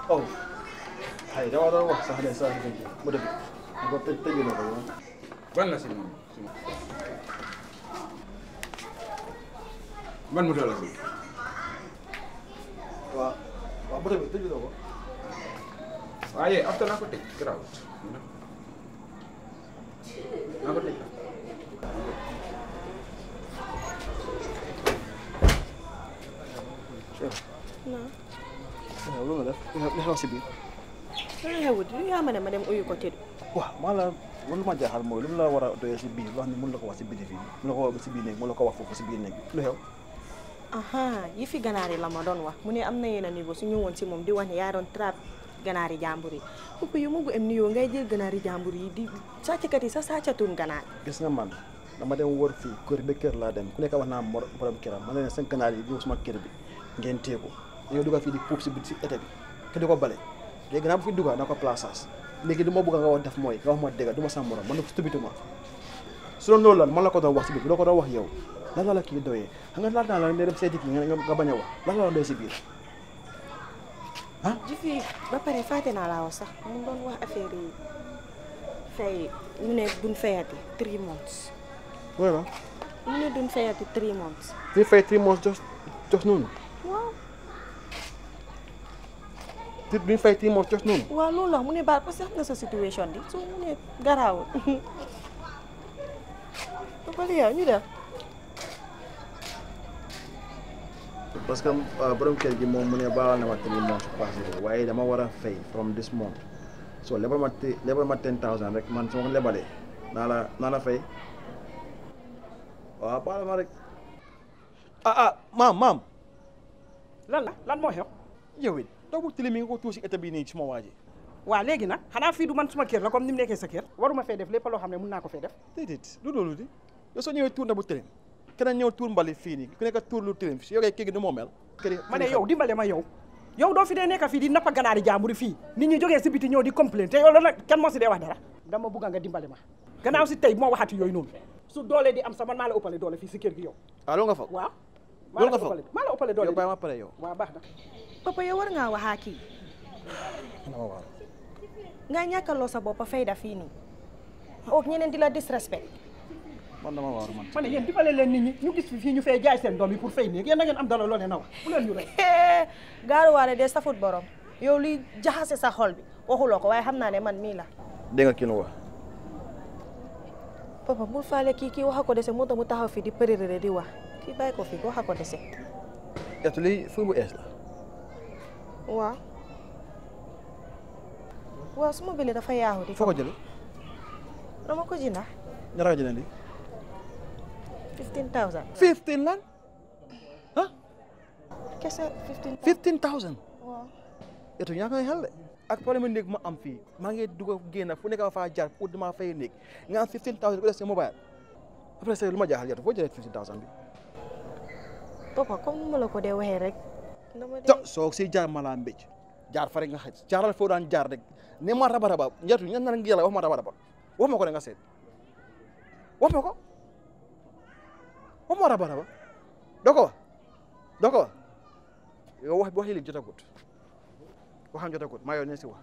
oh ay dama doon wax sax ne saa si dëgg mu dëgg ma ko tëj tëj na ko yow ban la si moom si moom ban moto la si waaw waaw moto bi tëj na ko waaye after naa ko tëj garaawut naa ko tëj waaw loolu def li xew si biir loolu xewut lu yaa ma ne ma dem uyu ko tëdd waaw maa la lu ma jaaxal mooy lu mu la war a doyee si biir loo xam ne mën la ko wax si biir fii mën la ko wax si biir néeg mën la ko wax foofu si biir néeg lu xew aha yi fi ganaar yi la ma doon wax mu ne am na yenn niveau su ñëwoon si moom di wax ne yaa doon trap ganaar yi jàmbur yi pupp yu mu bu em niyoo ngay jël ganaar yi jàmbur yi di sàcckat yi sa sàccatuun ganaar gis nga man dama dem wër fii kër ba kër laa dem ku nekk wax naa mor borom këram ma ne leen seen ganaar yi ñëw suma kër bi ngeen téye ko dañoo dugal fii di puub si si été bi te di ko bale léegi naa bu fi dugal na ko plaçage léegi du ma bëgg nga wax def mooy nga wax ma dégg du ma sa morom man na ko stupidement su doon loolu lan man la ko doon wax si biir doo ko doon wax yow lan la la kii doyee xam nga laaj naa la ne dem seeti kii nga nga bañ a wax lan la la doy si biir ji fi ba pare fàtte naa laa wax sax mu doon wax affaire yi fay mu ne duñ fayati three months oui ma mu ne duñ fayati three months fi fay three months jos jos noonu waaw ti duñ fay three months jos noonu waaw loolu la mu ne baal parce que xam nga sa situation di so mu ne garaawul ba pare yow ñu def parce que borom kër gi moom mu ne baal na ma three months passé waaye dama war a fay from this month so lebal ma te lebal ma ten thousand rek man su ma ko lebalee naa la naa la fay waaw baal ma rek ah ah maam maam lan la lan moo xew yow it doo bu tilim mi nga ko tuusi état bi nii suma waa ji waa léegi nag xanaa fii du man suma kër la comme ni mu nekkee sa kër waruma fee def lépp loo xam ne mun naa ko fee def déedéet lu loolu di yow soo ñëwee tuur na bu tilim keneen ñëw tuur mbali fii nii ku nekk tuur lu tilim si yow kay kii gi nu moo mel kër ma ne yow dimbale ma yow yow doo fi dee nekk fii di nappa ganaari jàmbur fii nit ñi jógee si biti ñëw di complain te yow loolu nag kenn moo si dee wax dara dama bugg nga dimbale ma gannaaw si tey moo waxati yooyu noonu su doole di am sa man maa la ëppale doole fii si kër gi yow ah loolu nga foog waaw maa loolu la nga foog ëppale maa la ëppale doole yow bàyyi ma pare yow waaw baax na papa yow war ngaa waxaa kii dama waaw nga ñàkkaloo sa bopp fayda fii nii ook ñeneen di la disrespect man dama waaw man ma ne yéen dimbale leen nit ñi ñu gis fi fii ñu fee jaay seen doom yi pour fay néeg yéen na ngeen am dara loo leen a wax bu leen ñu rek gaaruwaale de safut borom yow luy jaxase sa xol bi waxuloo ko waaye xam naa ne man mii la dégg nga kii lu wax papa bul faale kii kii waxa ko dese moo tax mu taxaw fii di përërëre di wax kii bàyyi ko fii waxa ko dese etu lii fu bu ees la waaw waaw su ma bële dafa yaaxu di foo ko jëlee dama ko jënda ñaata nga jëlee lii 15000 fifteen lan kese 15000 fifteen thousand waaw etu ñaa ngay xel de ak problème néeg ma am fii maa ngi dugg a génn fu nekk ma faa jaar pour dama fay néeg nga am fifteen thousand ko def sa mobile après c'est lu ma jaaxal etu foo jëlee fifteen thousand bi papa comme ni ma la ko dee waxee rek dama to dee soo si jaar ma laa mbéj jaar fa rek nga xaj jaaral foo daan jaar rek ne ma raba raba njatu ñan na ngi yàlla wax ma raba raba wax ma ko de nga seet wax ma ko wax ma raba raba doo ko wax doo ko wax yow wax wax yi li jotagut waxam jotagut maa yow ne si wax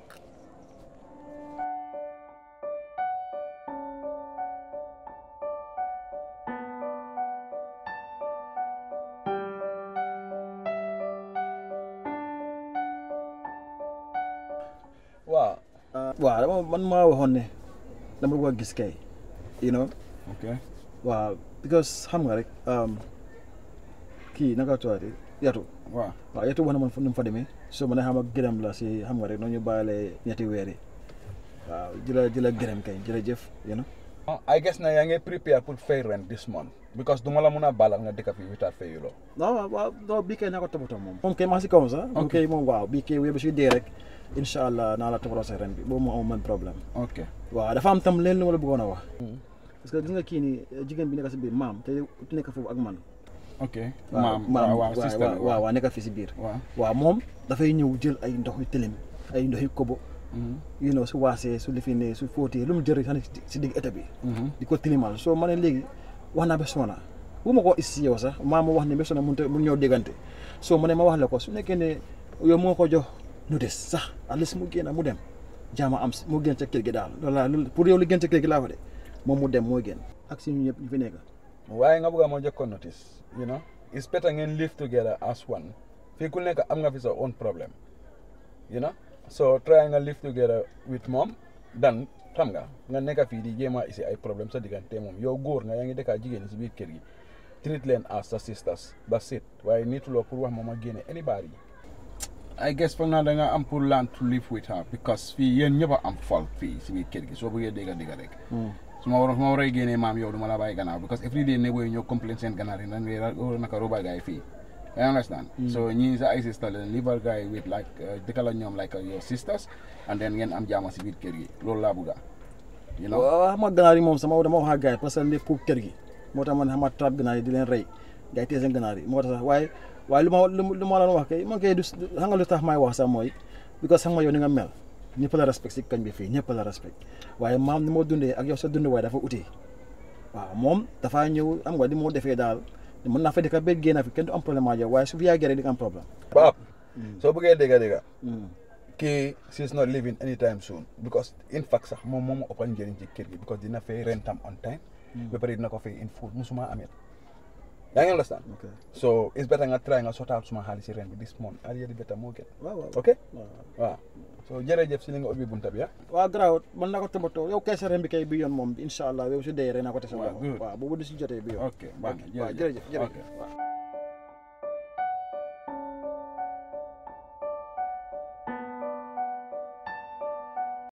waaw waaw dama man maa waxoon ne dama bëgg a gis kay you know ok waaw because xam nga rek kii naka tuwaati yatu waaw waaw yatu wax na man fu mu fa demee so ma ne xam ak gërëm la si xam nga rek noonu ñu bàyyile ñetti weer yi waaw di la di la gërëm kay jërëjëf you know I guess na yaa ngi prepare pour fay rent this month because duma la mun a baalal nga dëkk fii without fay loo waaw waaw waaw non bii kay naa ko toppatoo moom moom kay maa si kaw sax moom kay moom waaw bii kay wéy ba si dee rek incha allah naa la toppatoo sa ren bi boobu moo am man problème ok waaw dafa am tam leen lu ma la bëggoon a wax parce que gis nga kii nii jigéen bi nekk si biir maam te nekk foofu ak man ok waaw maam maam waaw waaw système waaw waaw nekk fii si biir waaw waaw moom dafay ñëw jël ay ndox yu tilim ay ndox yu kobo you know su waasee su lifine su fóotee lu mu jëriñ sax si digg état bi di ko tilimal soo ma ne léegi wax naa ba sona bu ma ko is si yow sax maa ma wax ne ba sona mun te mun ñëw déggante soo ma ne ma wax la ko su nekkee ne yow moo ko jox nu des sax at least mu génn mu dem jaama am si mu génn ca kër gi daal loolu laa loolu pour yow li gën ca kër gi laa fa de moom mu dem mooy génn ak si ñu ñëpp ñu fi nekk waaye nga bëgg a moo jëkkoon notice you know it's better ngeen live together as one fii ku nekk am nga fi sa own problem you know so try nga live together with moom dan xam nga nga nekk fii di jéem a isi ay problème sa diggante moom yow góor nga yaa ngi dëkkaa jigéen ñi si biir kër gi treat leen as sa sisters that's it waaye niituloo pour wax moom a génne anybody I guess foog naa da nga am pour learn to live with her because fii yéen ñëpp a am fault fii si biir kër gi soo bëggee dégga dégga rek su ma waroon su ma waree génnee maam yow du ma la bàyyi gannaaw because every day neighbor yi ñoo complain seen ganaar yi nan ngay naka roba gaay fii you understand so ñii sa ay sister leen live gaay with like dëkka la ñoom like your sisters and then ngeen am jaama si biir kër gi loolu laa bëgga you know waaw xam nga ganaar yi moom sama dama wax ak gars yi parce que lépp pour kër gi moo tax man xam nga trap ganaar yi di leen rey gars yi téye seen ganaar yi moo tax sax waaye waaye lu ma lu ma la wax kay man kay du xam nga lu tax may wax sax mooy because xam nga yow ni nga mel ñëpp la respect si kañ bi fii ñëpp la respect waaye maam ni moo dundee ak yow sa dund waaye dafa utee waaw moom dafaa ñëw am nga di moo defee daal mën naa fa dëkk ba génn fi kenn du am problème ak yow waaye su fi yàggee rek di nga am problème Paap soo bëggee dégga dégga kii she's not leaving anytime soon because in fact sax moom moom ëppal njëriñ ci kër gi because dina fay rentam on time ba pare dina ko fay in full musuma amee yaa ngi understand ok so it's better nga try nga sotaal suma xaalis si ren bi this month aliya di better moo gën waaw waaw ok waaw so jërëjëf si li nga ubbi bunta bi ah waaw garaaw mën naa ko toppatoo yow kay sa ren bi kay bi yoon moom incha allah yow su dee rek naa ko tese Waaw, good. waaw boobu du si jotee bi yoon ok baax na waaw jërëjëf jërëjëf ok waaw